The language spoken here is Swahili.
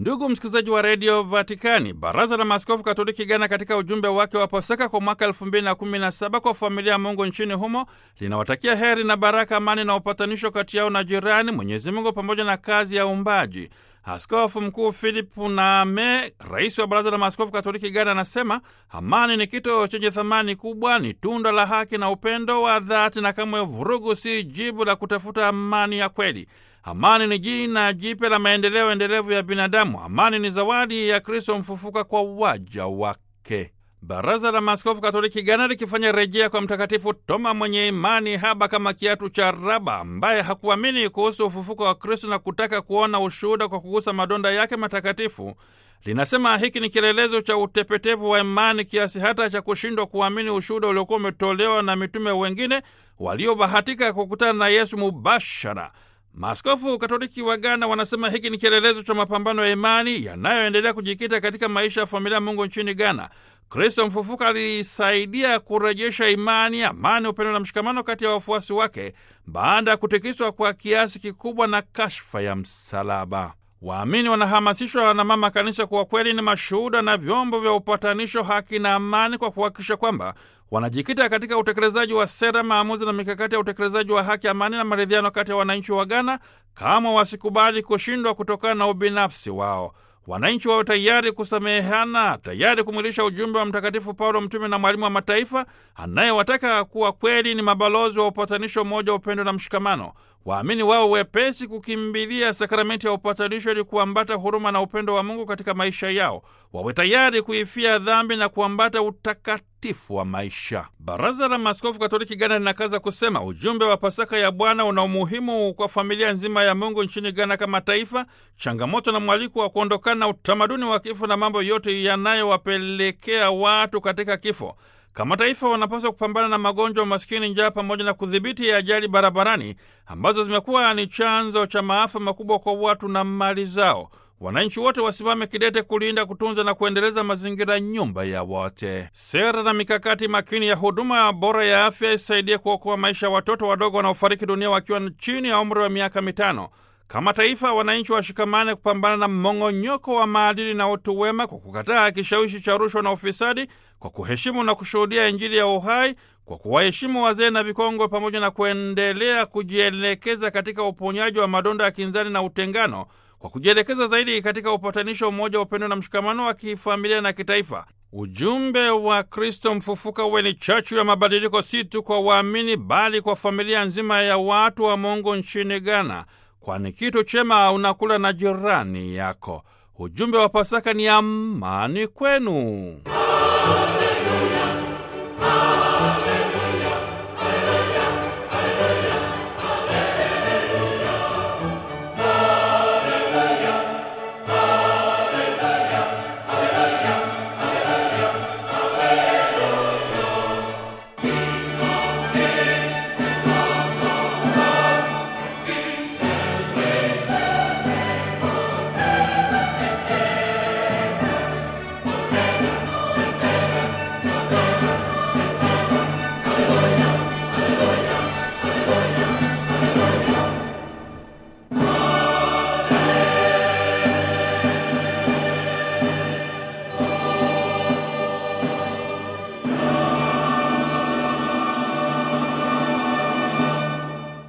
Ndugu msikilizaji wa redio Vatikani, baraza la maaskofu katoliki Ghana katika ujumbe wake wa Pasaka kwa mwaka elfu mbili na kumi na saba kwa familia ya Mungu nchini humo linawatakia heri na baraka, amani na upatanisho kati yao na jirani, Mwenyezi Mungu pamoja na kazi ya uumbaji. Askofu Mkuu Philip Name, rais wa baraza la maaskofu katoliki Ghana, anasema amani ni kitu chenye thamani kubwa, ni tunda la haki na upendo wa dhati, na kamwe vurugu si jibu la kutafuta amani ya kweli. Amani ni jina jipya la maendeleo endelevu ya binadamu. Amani ni zawadi ya Kristo mfufuka kwa waja wake. Baraza la Maaskofu Katoliki Ghana likifanya rejea kwa Mtakatifu Toma mwenye imani haba kama kiatu cha raba, ambaye hakuamini kuhusu ufufuko wa Kristo na kutaka kuona ushuhuda kwa kugusa madonda yake matakatifu, linasema hiki ni kielelezo cha utepetevu wa imani kiasi hata cha kushindwa kuamini ushuhuda uliokuwa umetolewa na mitume wengine waliobahatika kukutana na Yesu mubashara. Maaskofu Katoliki wa Ghana wanasema hiki ni kielelezo cha mapambano ya imani yanayoendelea kujikita katika maisha ya familia ya Mungu nchini Ghana. Kristo mfufuka alisaidia kurejesha imani, amani, upendo na mshikamano kati ya wafuasi wake baada ya kutikiswa kwa kiasi kikubwa na kashfa ya msalaba. Waamini wanahamasishwa na Mama Kanisa kuwa kweli ni mashuhuda na vyombo vya upatanisho, haki na amani, kwa kuhakikisha kwamba wanajikita katika utekelezaji wa sera, maamuzi na mikakati ya utekelezaji wa haki, amani na maridhiano kati ya wananchi wa Ghana, kama wasikubali kushindwa kutokana na ubinafsi wao. Wananchi wawe tayari kusamehana, tayari kumwilisha ujumbe wa Mtakatifu Paulo, mtume na mwalimu wa mataifa, anayewataka kuwa kweli ni mabalozi wa upatanisho, umoja, upendo na mshikamano. Waamini wao wepesi kukimbilia sakramenti ya upatanisho ili kuambata huruma na upendo wa Mungu katika maisha yao. Wawe tayari kuifia dhambi na kuambata utakatifu wa maisha. Baraza la Maaskofu Katoliki Ghana linakaza kusema ujumbe wa Pasaka ya Bwana una umuhimu kwa familia nzima ya Mungu nchini Ghana kama taifa, changamoto na mwaliko wa kuondokana na utamaduni wa kifo na mambo yote yanayowapelekea watu katika kifo. Kama taifa wanapaswa kupambana na magonjwa, umaskini, njaa pamoja na kudhibiti ajali barabarani ambazo zimekuwa ni chanzo cha maafa makubwa kwa watu na mali zao. Wananchi wote wasimame kidete kulinda, kutunza na kuendeleza mazingira, nyumba ya wote. Sera na mikakati makini ya huduma bora ya afya isaidie kuokoa maisha ya watoto wadogo wanaofariki dunia wakiwa chini ya umri wa miaka mitano. Kama taifa, wananchi washikamane kupambana na mmong'onyoko wa maadili na utu wema kwa kukataa kishawishi cha rushwa na ufisadi, kwa kuheshimu na kushuhudia Injili ya uhai, kwa kuwaheshimu wazee na vikongwe, pamoja na kuendelea kujielekeza katika uponyaji wa madonda ya kinzani na utengano, kwa kujielekeza zaidi katika upatanisho, umoja, upendo na mshikamano wa kifamilia na kitaifa. Ujumbe wa Kristo mfufuka uwe ni chachu ya mabadiliko, si tu kwa waamini, bali kwa familia nzima ya watu wa Mungu nchini Ghana, kwani kitu chema unakula na jirani yako. Ujumbe wa Pasaka ni amani kwenu.